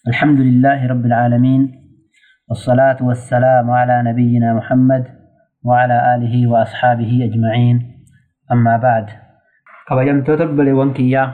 الحمد لله رب العالمين والصلاة والسلام على نبينا محمد وعلى آله وأصحابه أجمعين أما بعد kabajamtoota obboleewwan kiyyaa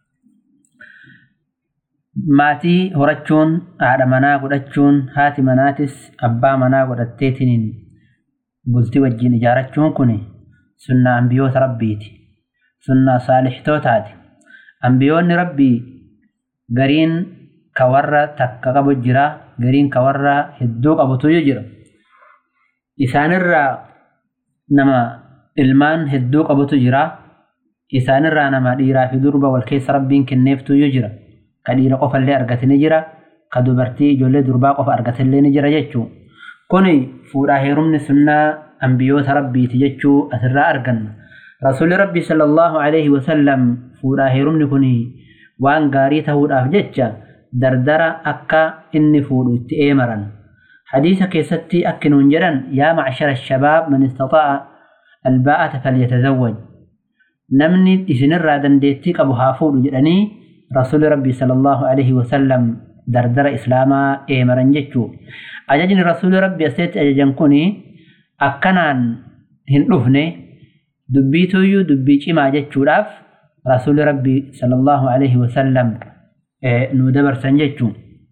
maatii horachuun haadha manaa godhachuun haati manaatis abbaa manaa godhatteetiniin bultii wajjiin ijaarachuun kun sunnaa ambiyoota rabbiiti sunnaa saalixtootaati ambiyoonni rabbii gariin ka warra takka qabu jira gariin ka warra hedduu qabutu jira isaanirraa nama ilmaan hedduu qabutu jira isaanirraa nama dhiiraa fi durba wal keessa rabbiin kenneeftu jira ka dhiira qofallee argate ni jira ka dubartii ijoollee durbaa qofa argatellee ni jira jechuu kuni fuudhaa heerumni sunnaa ambiyoota rabbiiti jechuu asirraa arganna rasuulli rabbii sallallahu alaihi wasallam fuudhaa heerumni kuni waan gaarii ta'uudhaaf jecha dardara akka inni fuudhu itti eemaran hadiisa keessatti akkinuun jedhan yaa macshara shabaab man istaxaa'a albaa'ata falyatazawwaj namni isinirraa dandeettii qabu haa fuudhu jedhanii rasuulli rabbii sallallahu alaihi wasallam dardara islaamaa eemaran jechuu ajajni rasuulli rabbii asitti ajajan kuni akkanaan hin dhufne dubbiituyyuu dubbii cimaa jechuudhaaf rasuulli rabbii sallallahu alaihi wasallam nu dabarsan jechuu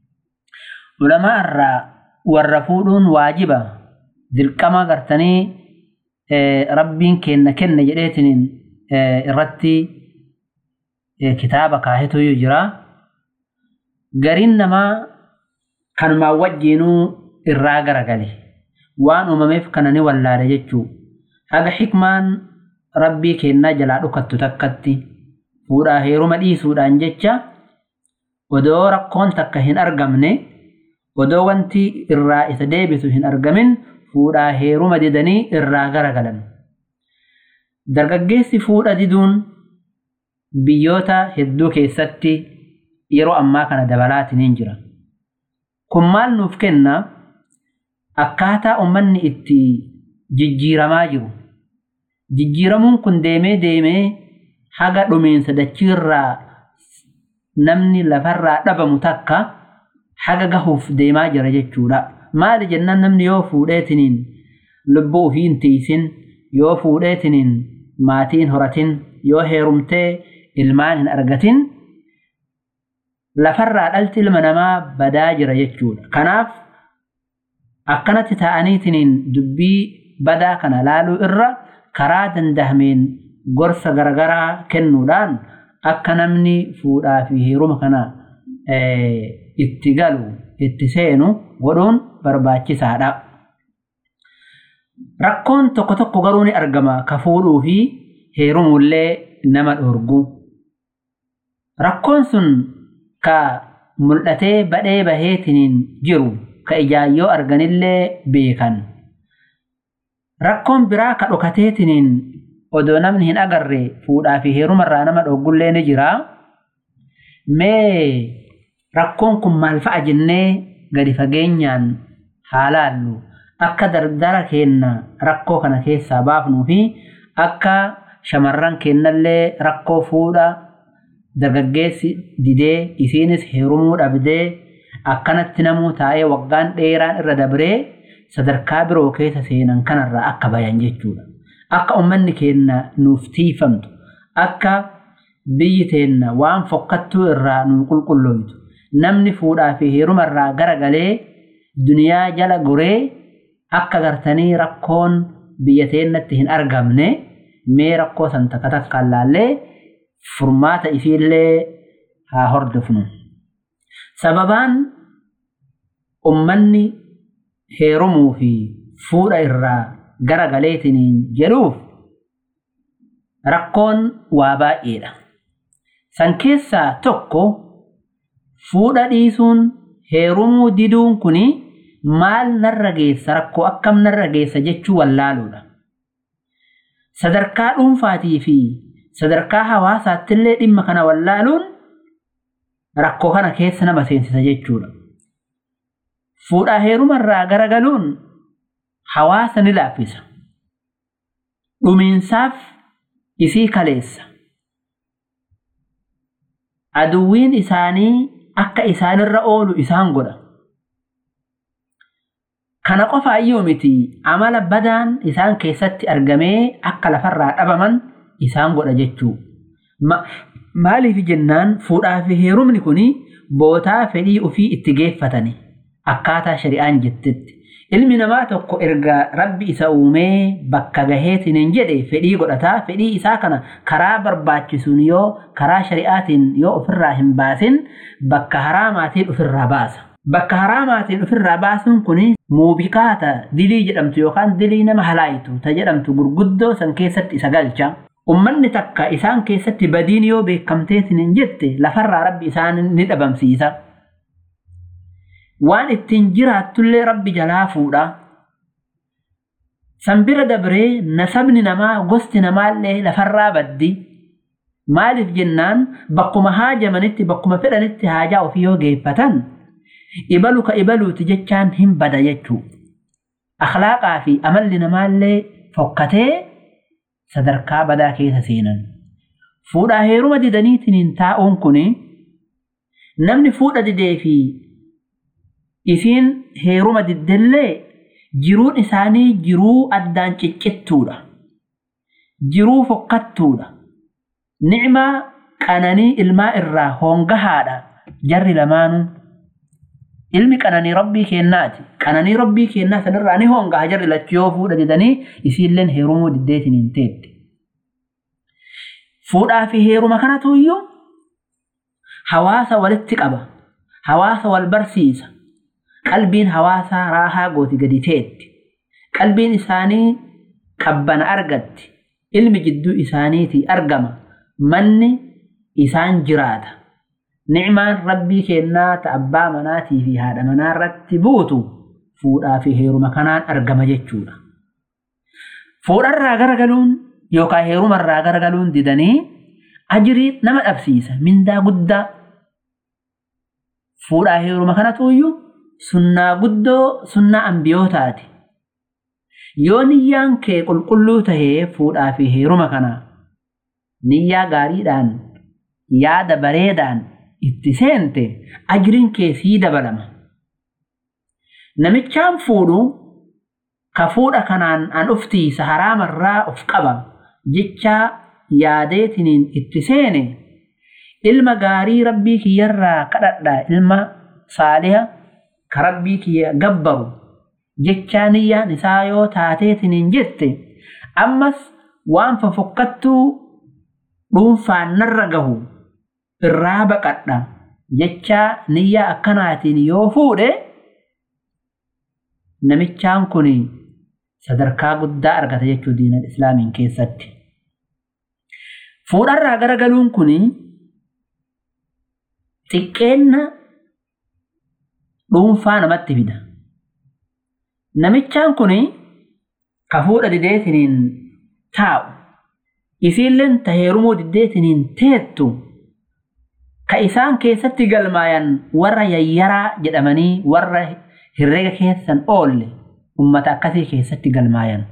ulamaa irraa warra fuudhuun waajiba dirqama gartanii rabbiin kenna kenne jedheetiniin irratti kitaaba kaahetu jira gariin namaa kanumaan wajjiinuu irraa garagale waan uumameef kana ni wallaale jechuu haga xikmaan rabbii kennaa jalaa dhukattu takkatti fuudhaa heeruma dhiisuudhaan jecha odoo rakkoon takka hin argamne odoo wanti irraa isa deebisu hin argamin fuudhaa heeruma didanii irraa garagalan dargaggeessi fuudha diduun biyyoota hedduu keessatti yeroo ammaa kana dabalaatiin jira kun maal nuuf kenna akkaataa ummanni itti jijjiiramaa jiru jijjiiramuun kun deemee deemee haga dhumiinsa dachiirraa namni lafarraa dhabamu takka haga gahuuf deemaa jira jechuudha maali jennaan namni yoo fuudheetiniin lubbuu ofii hin tiisin yoo fuudheetiniin maatiin horatin yoo heerumtee ilmaan hin argatin lafarraa dhalti ilma namaa badaa jira jechuudha kanaaf akkanatti ta'aniitiniin dubbii badaa kana laaluu irra karaa dandahameen gorsa garagaraa kennuudhaan akka namni fuudhaa fi heeruma kana itti galu itti seenu godhuun barbaachisaadha. Rakkoon tokko tokko garuu ni argama ka fuudhuu fi heerumuullee nama dhorgu. Rakkoon sun ka mul'atee badhee baheetiniin jiru ka ijaayyoo arganillee beekan. Rakkoon biraa ka dhokateetiniin odoo namni hin agarre fuudhaa fi heerumarraa nama dhoggullee ni jira. Mee rakkoon kun maal fa'a jennee gadi fageenyaan haa laallu akka dardara keenna rakkoo kana keessaa baafnuu fi akka shamarran keennallee rakkoo fuudha dargaggeessi didee isiinis heerumuu dhabdee akkanatti namuu taa'ee waggaan dheeraan irra dabree sadarkaa biroo keessa seenan kanarraa akka bayan jechuudha. Akka uummanni keenna nuuf tiifamtu akka biyyi teenna waan fokkattuu irraa nu qulqullooytu namni fuudhaa fi heerumarraa garagalee duniyaa jala goree akka gartanii rakkoon biyya teennatti hin argamne mee rakkoo san takka takkaan laallee furmaata isiillee haa hordofnu. Sababaan ummanni heerumuu fi fuudha irraa garagaleetiniin jedhuuf rakkoon waa baay'eedha. San keessaa tokko fuudha dhiisuun heerumuu diduun kuni maal narra geessa rakkoo akkam narra geessa jechuu wallaaluudha. Sadarkaa dhuunfaatii fi sadarkaa hawaasaattillee dhimma kana wallaaluun rakkoo kana keessa nama seensisa jechuudha. Fuudhaa heerumarraa garagaluun hawaasa ni laaffisa. Dhumiinsaaf isii kaleessa. Aduwwiin isaanii akka isaanirra oolu isaan godha. Kana qofa iyyuu miti amala badaan isaan keessatti argamee akka lafarraa dhabaman isaan godha jechuu. Maaliif jennaan fuudhaa fi heerumni kun bootaa fedhii ofii itti geeffatani akkaataa shari'aan jettetti. Ilmi namaa tokko erga rabbi isa uumee bakka gaheetiin jedhe fedhii godhataa fedhii isaa kana karaa barbaachisuun yoo karaa shari'aatiin yoo ofirraa hin baasin bakka haraamaatiin ofirraa baasa. Bakka haraamaatiin ofirraa baasuun kun muubikaata dilii jedhamtu yookaan dilii nama halaayitu ta jedhamtu gurguddoo san keessatti isa galcha. Ummanni takka isaan keessatti badiin yoo beekamteetiin hin jette lafarraa rabbi isaan ni dhabamsiisa. Waan ittiin jiraattullee rabbi jalaa fuudha. Sanbira dabree nasabni namaa gosti namaallee lafarraa baddi. Maaliif jennaan bakkuma haajamanitti bakkuma fedhanitti haajaa ofii yoo geeffatan ibalu ka ibaluuti jechaan hin bada jechuu. Akhlaaqaa fi amalli namaallee fokkatee sadarkaa badaa keessa seenan. Fuudhaa heeruma didaniitiin taa'uun kun namni fuudha didee fi isiin heeruma diddellee jiruun isaanii jiruu addaan ciccittuudha. Jiruu fokkattuudha. Nicmaa qananii ilmaa irraa hongahaadha jarri lamaanuu. Ilmi qananii rabbii kennaati. Qananii rabbii kennaa sanirraa ni hongaha jarri lachuu yoo fuudha didanii isiilleen heerumuu diddeetiin hin teetti. Fuudhaa fi heeruma kanatu iyyuu hawaasa walitti qaba. Hawaasa wal barsiisa. qalbiin hawaasaa raahaa gooti gadi teetti. Qalbiin isaanii qabbana argatti. Ilmi jidduu isaaniitii argama. Manni isaan jiraata. Nicmaan rabbii kennaa ta abbaa manaatii fi haadha manaa irratti buutu fuudhaa fi heeruma kanaan argama jechuudha. Fuudharraa garagaluun yookaan heerumarraa garagaluun didanii ajirii nama dhabsiisa mindaa guddaa. Fuudhaa heeruma kanatu iyyuu sunnaa guddoo sunnaa ambiyootaati. Yoo niyyaan kee qulqulluu tahee fuudhaa fi heeruma kana niyyaa gaariidhaan yaada bareedaan itti seente ajiriin kee sii dabalama. Namichaan fuudhu ka fuudha kanaan an uftiisa haraamarraa of qaba jechaa yaadeetiniin itti seene ilma gaarii rabbii kiyyarraa kadhadha ilma saaliha ka rabbii kiyya gabbaru jechaa niyyaan isaa yoo taateetiniin jette ammas waan fofokkattuu dhuunfaan narra gahu irraa baqadha jechaa niyyaa akkanaatiin yoo fuudhe namichaan kun sadarkaa guddaa argata jechuu diinal islaamiin keessatti. Fuudharraa garagaluun kun xiqqeenna dhuunfaa namatti fida. Namichaan kun ka fuudha dideetiniin taa'u isiilleen ta heerumuu diddeetiniin teettu ka isaan keessatti galmaayan warra yayyaraa jedhamanii warra herrega keessan oolle ummata akkasii keessatti galmaayan.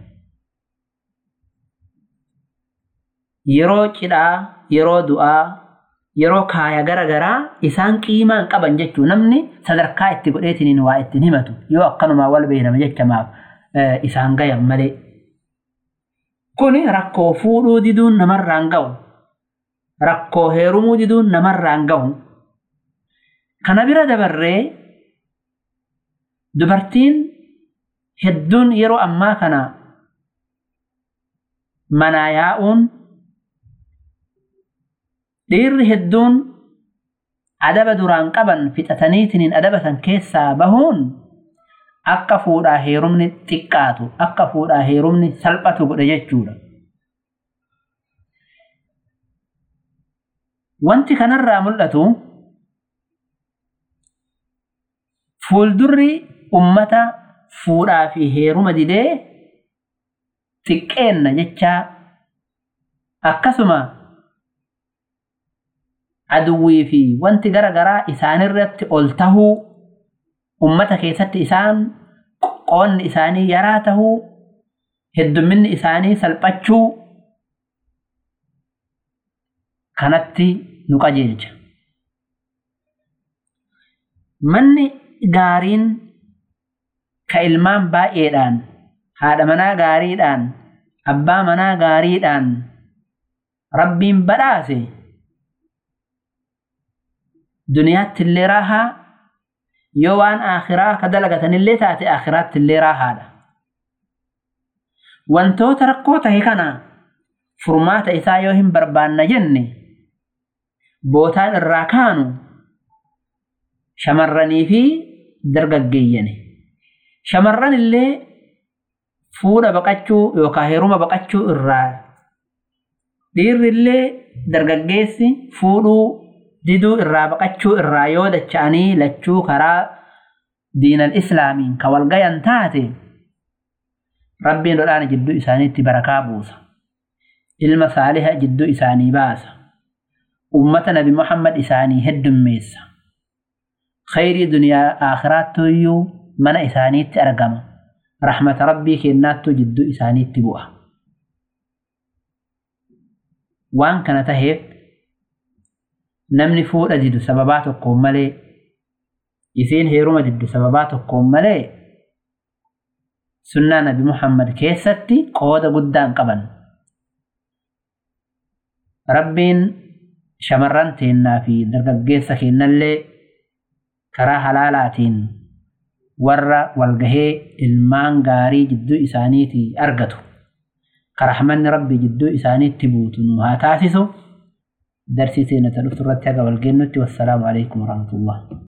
Yeroo cidhaa, yeroo du'aa, yeroo kaaya gara garaa isaan qiimaan qaban jechuu namni sadarkaa itti godheetiniin waa ittiin himatu yoo akkanumaa wal beekama jechamaaf isaan gayan malee. Kuni rakkoo fuudhuu diduun namarraan ga'u. Rakkoo heerumuu diduun namarraan ga'u. Kana bira dabarree dubartiin hedduun yeroo ammaa kana manaa yaa'uun dhiirri hedduun adaba duraan qaban fixataniitiniin adaba san keessaa bahuun akka fuudhaa heerumni xiqqaatu akka fuudhaa heerumni salphatu godhe jechuudha. Wanti kanarraa mul'atu fuuldurri ummata fuudhaa fi heeruma didee xiqqeenna jechaa akkasuma aduwwii fi wanti gara garaa isaanirratti ol tahuu ummata keessatti isaan qoonni isaanii yaraa tahuu heddumminni isaanii salphachuu kanatti nu qajeelcha. manni gaariin ka ilmaan baay'eedhaan haadha manaa gaariidhaan abbaa manaa gaariidhaan rabbiin badhaase duniyaatti illee raahaa yoo waan akhiraa ka dalagatanillee taate akhiraatti illee raahaadha wantoota rakkoo tahe kana furmaata isaa yoo hin barbaanna jenne bootaan irraa kaanu shamarranii fi dargaggeeyyani shamarran illee fuudha baqachuu yookaan heeruma baqachuu irraa dhiirri illee dargaggeessi fuudhuu diduu irraa baqachuu irraa yoo dacha'anii lachuu karaa diinal islaamiin ka walgayan taate rabbiin dhodhaan jidduu isaaniitti barakaa buusa ilma saaliha jidduu isaanii baasa ummata nabi muhammad isaanii heddummeessa khayrii duniyaa aakhiraattuyyuu mana isaaniitti argama rahmata rabbii kennaattuu jidduu isaaniitti bu'a waan kana taheef namni fuudha didu sababaa tokkoon malee isiin heeruma diddu sababaa tokkoon malee sunnaa nabi muhammad keessatti qooda guddaan qaban rabbiin shamarran teennaa fi dargaggeessa kennallee karaa halaalaatiin warra walgahee ilmaan gaarii jidduu isaaniitii argatu karahmanni rabbii jidduu isaaniitti buutu nu haa taasisu darsii seenata dhuftu irratti haga walgeennutti wassalaamu alaikum warahmatullah